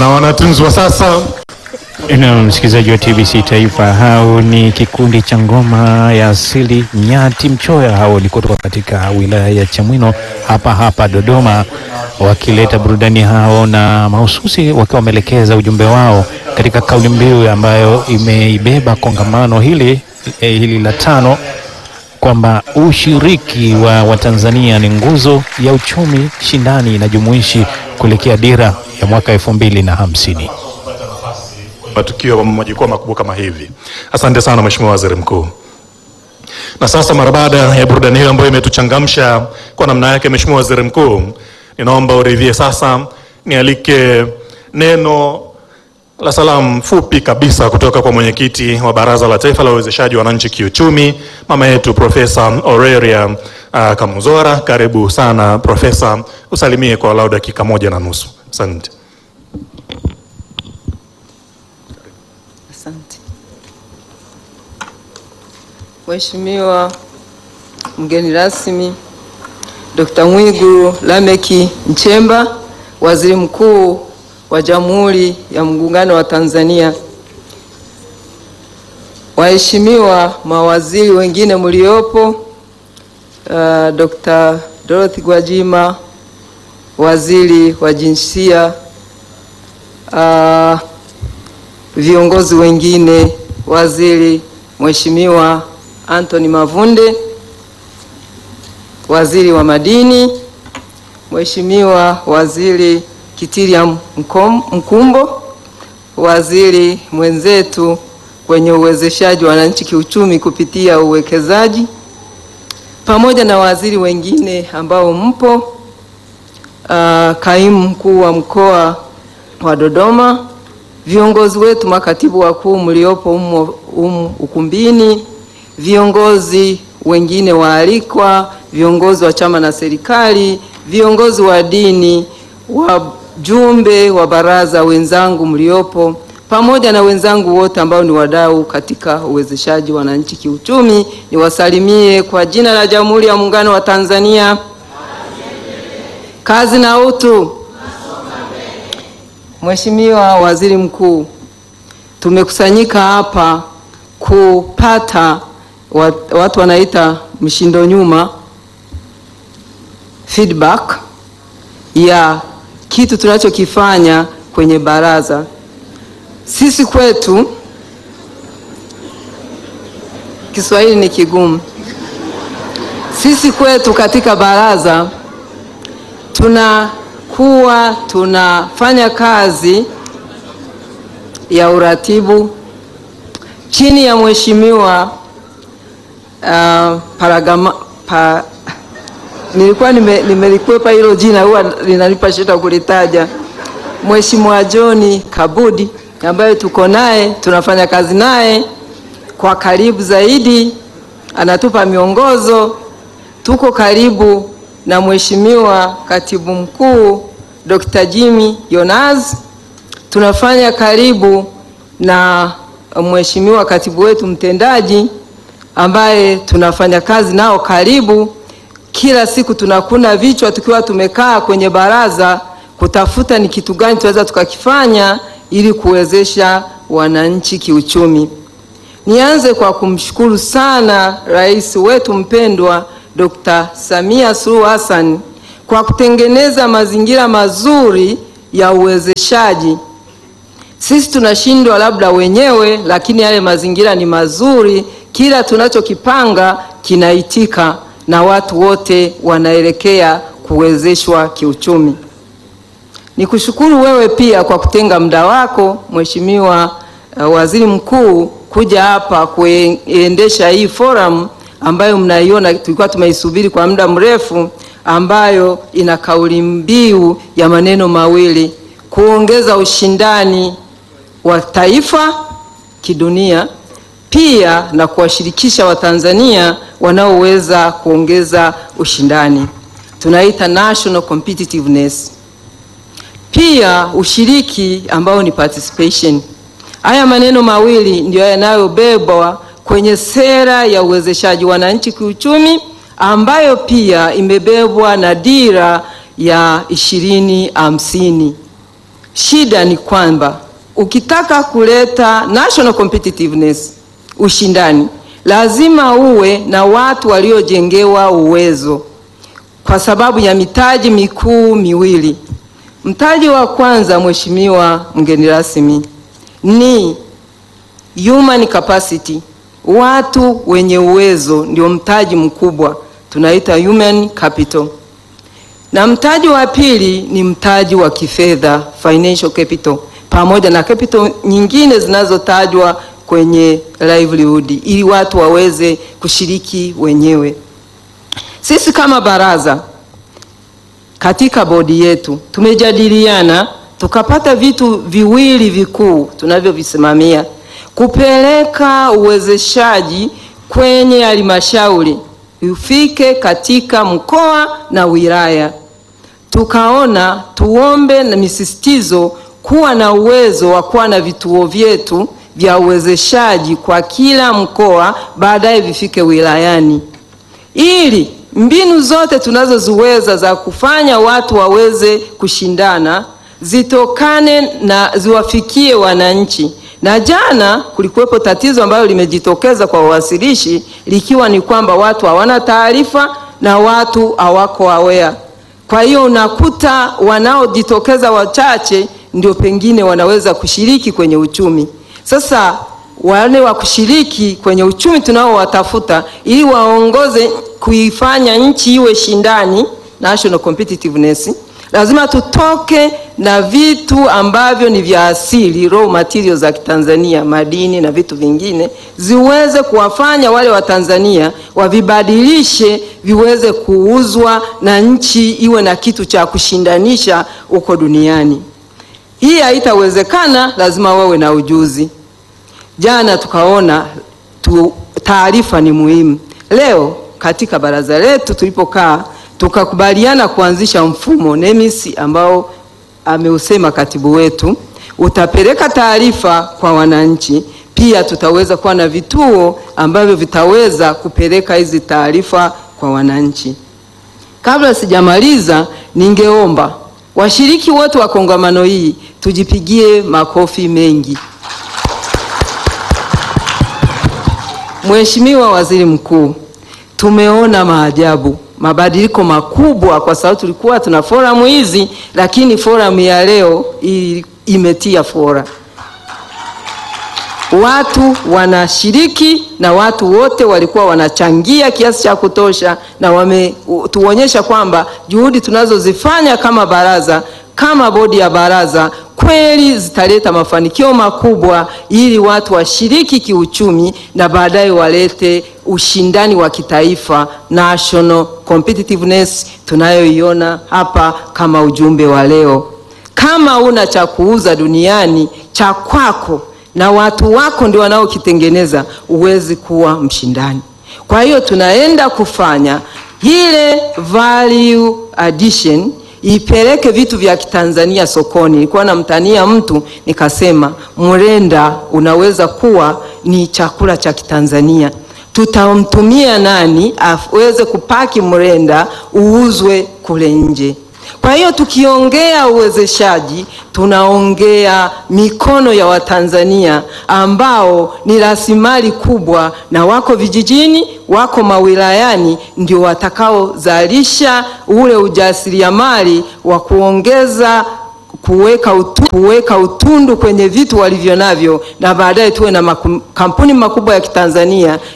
wanatunzwa sasa. Na msikilizaji wa TBC Taifa, hao ni kikundi cha ngoma ya asili Nyati Mchoya. Hao walikutoka katika wilaya ya Chamwino hapa hapa Dodoma, wakileta burudani hao na mahususi wakiwa wameelekeza ujumbe wao katika kauli mbiu ambayo imeibeba kongamano hili eh, hili la tano kwamba ushiriki wa Watanzania ni nguzo ya uchumi shindani na jumuishi kuelekea dira ya mwaka elfu mbili na hamsini. matukio wa majukwaa makubwa kama hivi. Asante sana Mheshimiwa Waziri Mkuu. Na sasa mara baada ya burudani hiyo ambayo imetuchangamsha kwa namna yake, Mheshimiwa Waziri Mkuu, ninaomba uridhie sasa nialike neno la salamu fupi kabisa kutoka kwa mwenyekiti wa Baraza la Taifa la Uwezeshaji Wananchi Kiuchumi, mama yetu Profesa Aurelia uh, Kamuzora. Karibu sana Profesa, usalimie kwa walau dakika moja na nusu. Asante. Asante. Mheshimiwa mgeni rasmi Dr. Mwigulu Lameki Nchemba, Waziri Mkuu wa Jamhuri ya Muungano wa Tanzania, waheshimiwa mawaziri wengine mliopo, uh, Dr. Dorothy Gwajima, Waziri wa Jinsia, uh, viongozi wengine, waziri Mheshimiwa Anthony Mavunde, waziri wa madini, Mheshimiwa waziri Kitiria Mkom- Mkumbo, waziri mwenzetu kwenye uwezeshaji wa wananchi kiuchumi kupitia uwekezaji, pamoja na waziri wengine ambao mpo, uh, kaimu mkuu wa mkoa wa Dodoma, viongozi wetu makatibu wakuu mliopo humo humu ukumbini, viongozi wengine waalikwa, viongozi wa chama na serikali, viongozi wa dini, wajumbe wa baraza wenzangu mliopo, pamoja na wenzangu wote ambao ni wadau katika uwezeshaji wananchi kiuchumi, niwasalimie kwa jina la Jamhuri ya Muungano wa Tanzania. Kazi na utu. Mheshimiwa Waziri Mkuu, tumekusanyika hapa kupata wat- watu wanaita mshindo nyuma feedback ya kitu tunachokifanya kwenye baraza. Sisi kwetu Kiswahili ni kigumu. Sisi kwetu katika baraza tunakuwa tunafanya kazi ya uratibu chini ya mheshimiwa uh, Paragama pa, nilikuwa nime- nimelikwepa hilo jina, huwa linanipa shida kulitaja, Mheshimiwa John Kabudi ambaye tuko naye tunafanya kazi naye kwa karibu zaidi, anatupa miongozo. Tuko karibu na Mheshimiwa Katibu Mkuu Dr. Jimmy Yonas, tunafanya karibu na Mheshimiwa Katibu wetu mtendaji ambaye tunafanya kazi nao karibu. Kila siku tunakuna vichwa tukiwa tumekaa kwenye baraza kutafuta ni kitu gani tunaweza tukakifanya ili kuwezesha wananchi kiuchumi. Nianze kwa kumshukuru sana rais wetu mpendwa Dr. Samia Suluhu Hassan kwa kutengeneza mazingira mazuri ya uwezeshaji. Sisi tunashindwa labda wenyewe, lakini yale mazingira ni mazuri. Kila tunachokipanga kinaitika na watu wote wanaelekea kuwezeshwa kiuchumi. Nikushukuru wewe pia kwa kutenga muda wako Mheshimiwa uh, Waziri Mkuu kuja hapa kuendesha hii forum ambayo mnaiona tulikuwa tumeisubiri kwa muda mrefu, ambayo ina kauli mbiu ya maneno mawili: kuongeza ushindani wa taifa kidunia, pia na kuwashirikisha Watanzania wanaoweza kuongeza ushindani, tunaita national competitiveness pia ushiriki ambao ni participation. Haya maneno mawili ndio yanayobebwa kwenye sera ya uwezeshaji wananchi kiuchumi ambayo pia imebebwa na dira ya ishirini hamsini. Shida ni kwamba ukitaka kuleta national competitiveness, ushindani, lazima uwe na watu waliojengewa uwezo kwa sababu ya mitaji mikuu miwili. Mtaji wa kwanza, Mheshimiwa mgeni rasmi, ni human capacity. Watu wenye uwezo ndio mtaji mkubwa, tunaita human capital. Na mtaji wa pili ni mtaji wa kifedha, financial capital, pamoja na capital nyingine zinazotajwa kwenye livelihood, ili watu waweze kushiriki wenyewe. Sisi kama baraza katika bodi yetu tumejadiliana tukapata vitu viwili vikuu tunavyovisimamia: kupeleka uwezeshaji kwenye halmashauri ufike katika mkoa na wilaya. Tukaona tuombe na misisitizo kuwa na uwezo wa kuwa na vituo vyetu vya uwezeshaji kwa kila mkoa, baadaye vifike wilayani ili mbinu zote tunazoziweza za kufanya watu waweze kushindana zitokane na ziwafikie wananchi. Na jana kulikuwepo tatizo ambalo limejitokeza kwa wawasilishi likiwa ni kwamba watu hawana taarifa na watu hawako aware. Kwa hiyo unakuta wanaojitokeza wachache ndio pengine wanaweza kushiriki kwenye uchumi. Sasa wale wa kushiriki kwenye uchumi tunaowatafuta ili waongoze kuifanya nchi iwe shindani, national competitiveness, lazima tutoke na vitu ambavyo ni vya asili, raw materials za Kitanzania, madini na vitu vingine, ziweze kuwafanya wale wa Tanzania wavibadilishe viweze kuuzwa na nchi iwe na kitu cha kushindanisha huko duniani. Hii haitawezekana, lazima wawe na ujuzi. Jana tukaona tu, taarifa ni muhimu. Leo katika baraza letu tulipokaa, tukakubaliana kuanzisha mfumo NEMIS ambao ameusema katibu wetu, utapeleka taarifa kwa wananchi. Pia tutaweza kuwa na vituo ambavyo vitaweza kupeleka hizi taarifa kwa wananchi. Kabla sijamaliza, ningeomba washiriki wote wa kongamano hii tujipigie makofi mengi. Mheshimiwa Waziri Mkuu, tumeona maajabu, mabadiliko makubwa, kwa sababu tulikuwa tuna forum hizi, lakini forum ya leo i- imetia fora. Watu wanashiriki na watu wote walikuwa wanachangia kiasi cha kutosha, na wametuonyesha kwamba juhudi tunazozifanya kama baraza, kama bodi ya baraza kweli zitaleta mafanikio makubwa ili watu washiriki kiuchumi na baadaye walete ushindani wa kitaifa, national competitiveness tunayoiona hapa kama ujumbe wa leo. Kama una cha kuuza duniani cha kwako na watu wako ndio wanaokitengeneza, huwezi kuwa mshindani. Kwa hiyo tunaenda kufanya ile value addition ipeleke vitu vya Kitanzania sokoni. Nilikuwa namtania mtu nikasema, mrenda unaweza kuwa ni chakula cha Kitanzania. Tutamtumia nani aweze kupaki mrenda uuzwe kule nje? Kwa hiyo tukiongea uwezeshaji, tunaongea mikono ya Watanzania ambao ni rasilimali kubwa, na wako vijijini, wako mawilayani, ndio watakaozalisha ule ujasiriamali wa kuongeza kuweka utu, kuweka utundu kwenye vitu walivyo navyo, na baadaye tuwe na makampuni makubwa ya Kitanzania